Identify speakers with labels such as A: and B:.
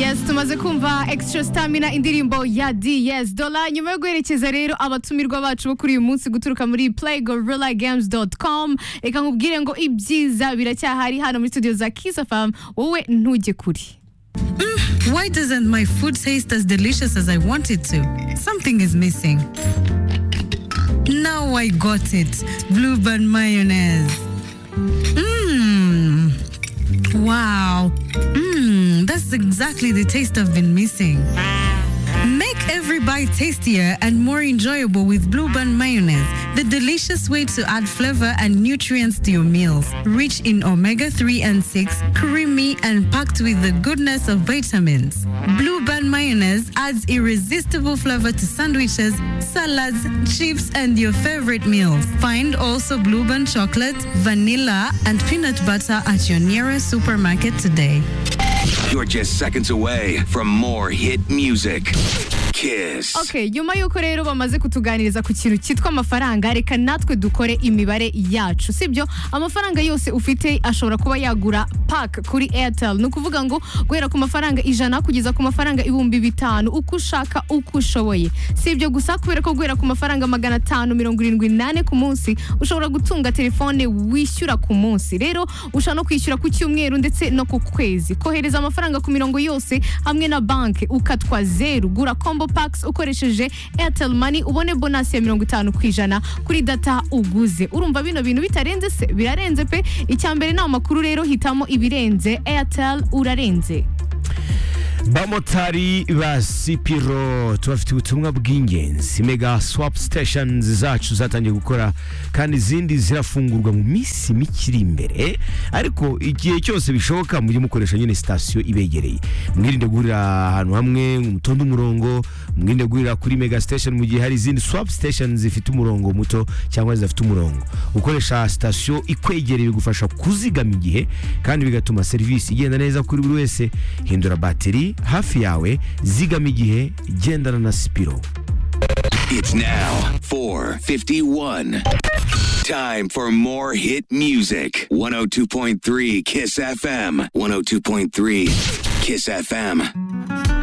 A: Yes tumaze kumva extra stamina indirimbo ya DS Dola nyuma yo guherekeza rero abatumirwa bacu bo kuri uyu munsi guturuka muri playgorillagames.com reka nkubwire ngo ibyiza biracyahari hano muri studio za Kiss FM wowe ntujye kuri
B: Why doesn't my food taste as delicious as I want it to? Something is missing. Now I got it. Bluebird mayonnaise. Mmm. Wow. Mmm. That's exactly the taste I've been missing. Make every bite tastier and more enjoyable with Blueband mayonnaise, the delicious way to add flavor and nutrients to your meals. Rich in omega 3 and 6, creamy and packed with the goodness of vitamins. Blueband mayonnaise adds irresistible flavor to sandwiches, salads, chips, and your favorite meals. Find also Blueband chocolate, vanilla, and peanut butter at your nearest supermarket today.
C: You're just seconds away from more hit music. Kiss.
A: Okay, nyuma y'uko rero bamaze kutuganiriza ku kintu cyitwa amafaranga reka natwe dukore imibare yacu sibyo amafaranga yose ufite ashobora kuba yagura pack kuri airtel ni ukuvuga ngo guhera ku mafaranga ijana kugeza ku mafaranga ibihumbi bitanu uko ushaka uko ushoboye si ibyo gusa kubera ko guhera ku mafaranga magana atanu mirongo irindwi n'ane ku munsi ushobora gutunga telefone wishyura ku munsi rero ushobora no kwishyura ku cyumweru ndetse no ku kwezi kohereza amafaranga ku mirongo yose hamwe na banki ukatwa zeru gura combo packs ukoresheje airtel money ubone bonasi ya mirongo itanu ku ijana kuri data uguze urumva bino bintu bitarenze se birarenze pe icyambere ni amakuru rero hitamo ibirenze airtel urarenze
D: bamotari ba sipiro tubafite ubutumwa bw'ingenzi mega swapu siteshenizi zacu zatangiye gukora kandi izindi zirafungurwa mu minsi mike iri imbere ariko igihe cyose bishoboka mujye mukoresha nyine sitasiyo ibegereye mwirinde guhurira ahantu hamwe mutonde umurongo mwirinde guhurira kuri mega sitesheni mu gihe hari izindi swapu sitesheni zifite umurongo muto cyangwa zidafite umurongo gukoresha sitasiyo ikwegereye bigufasha kuzigama igihe kandi bigatuma serivisi igenda neza kuri buri wese hindura batiri hafi yawe zigama igihe gendana na sipiro
C: It's now 451. Time for more hit music. 102.3 Kiss FM. 102.3 Kiss FM.